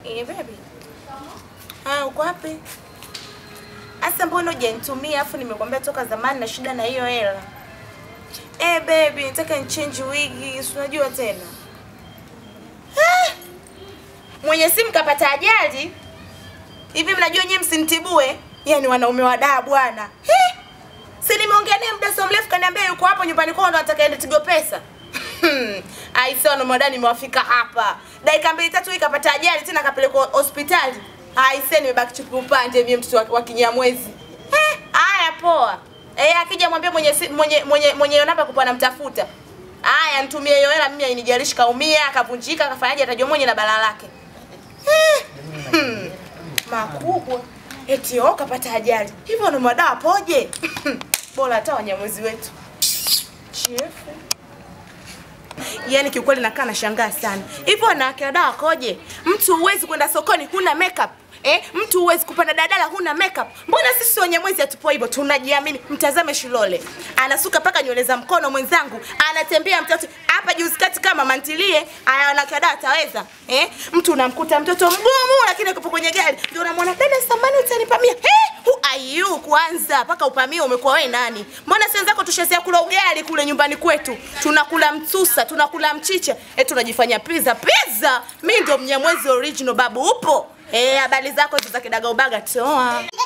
Eh, baby. Ah, uko wapi? Asa mbona hujanitumia afu nimekwambia toka zamani na shida na hiyo hela. Eh, baby, nataka nichange wigi, si unajua tena. Ah! Mwenye simu kapata ajali. Hivi mnajua nyewe msinitibue? Yaani wanaume wa daa bwana. Eh! Si nimeongea naye muda so mrefu kaniambia yuko hapo nyumbani kwao ndo anataka ende Tigo Pesa. Aise wanaume nimewafika hapa. Dakika mbili tatu hii kapata ajali tena kapelekwa hospitali. Aise nimebaki chupi upande mimi mtoto wa, wa Kinyamwezi. Eh, haya poa. Eh, akija mwambie mwenye si- mwenye mwenye mwenye namba kupa namtafuta. Haya nitumie hiyo hela mimi inijalishi kaumia, akavunjika, akafanyaje atajua mwenye na balaa lake. Eh, hmm, makubwa. Eti oh kapata ajali. Hivyo ni madawa poje? Bora hata wanyamwezi wetu. Chefu. Yaani kiukweli nakaa nashangaa sana. Hivyo wanawake wa dawa koje? Mtu huwezi kwenda sokoni huna makeup. Eh, mtu huwezi kupanda dadala huna makeup. Mbona sisi wenye mwezi hatupo hivyo? Tunajiamini. Mtazame Shilole. Anasuka paka nywele za mkono mwenzangu. Anatembea mtoto hapa juzi kati kama mantilie. Aya wanawake wa dawa ataweza. Eh, mtu unamkuta mtoto mgumu lakini yuko kwenye gari. Ndio unamwona dada samani utanipamia. Eh, who are you kwanza? Paka upamie umekuwa wewe nani? Mbona si wenzako tushazea kula ugali kule nyumbani kwetu? Tunakula msusa, tunakula mchicha. Eh, tunajifanya pizza. Pizza. Mimi ndio mnyamwezi original babu upo? Eh, habari zako hizo za kidaga ubaga toa.